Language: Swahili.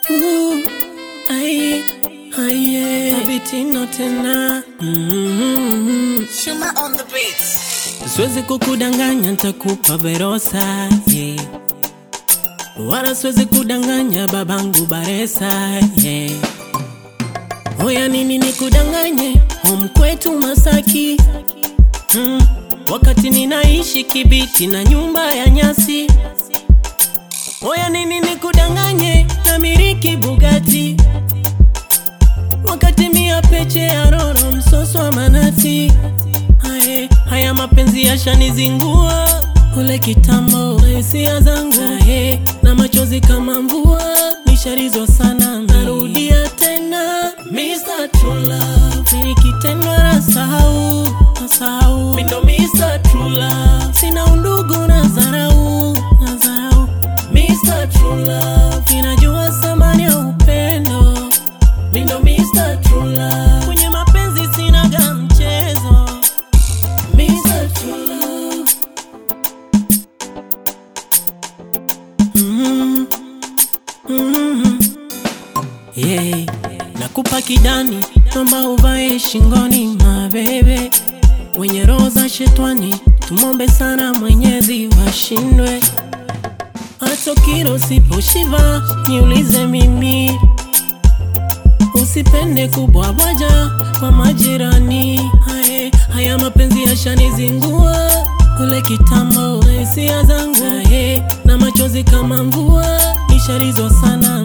Ooh, ai, aye, Abitino tena mm-hmm. Shuma on the beats. Siwezi kukudanganya ntakupa verosa yeah. Wala siwezi kudanganya babangu baresa yeah. Oya nini nikudanganye home kwetu Masaki mm. Wakati ninaishi Kibiti na nyumba ya nyasi Oya nini nikudanganye namiriki Bugatti Wakati mia peche ya roro msoso wa manati Aye, haya mapenzi yashanizingua ule kitambo hisia zangu Aye, na machozi kama mvua nisharizwa sana narudia tena Mr. True Love nikitendwa nasahau nasahau mindo Mr. True Love sina undugu na dharau na dharau Mr. True Love ninajua thamani ya upendo mindo Mr. True Love kwenye mapenzi sinaga mchezo Mr. True Love mm mm yeah. Nakupa kidani naomba uvae shingoni mabebe wenye roho za shetwani tumombe sana Mwenyezi washindwe hata kiro siposhiva niulize mimi Usipende kubwabwaja kwa majirani Haye, haya mapenzi yashanizingua ule kitambo na hisia zangu Haye, na machozi kama mvua nisharizwa sana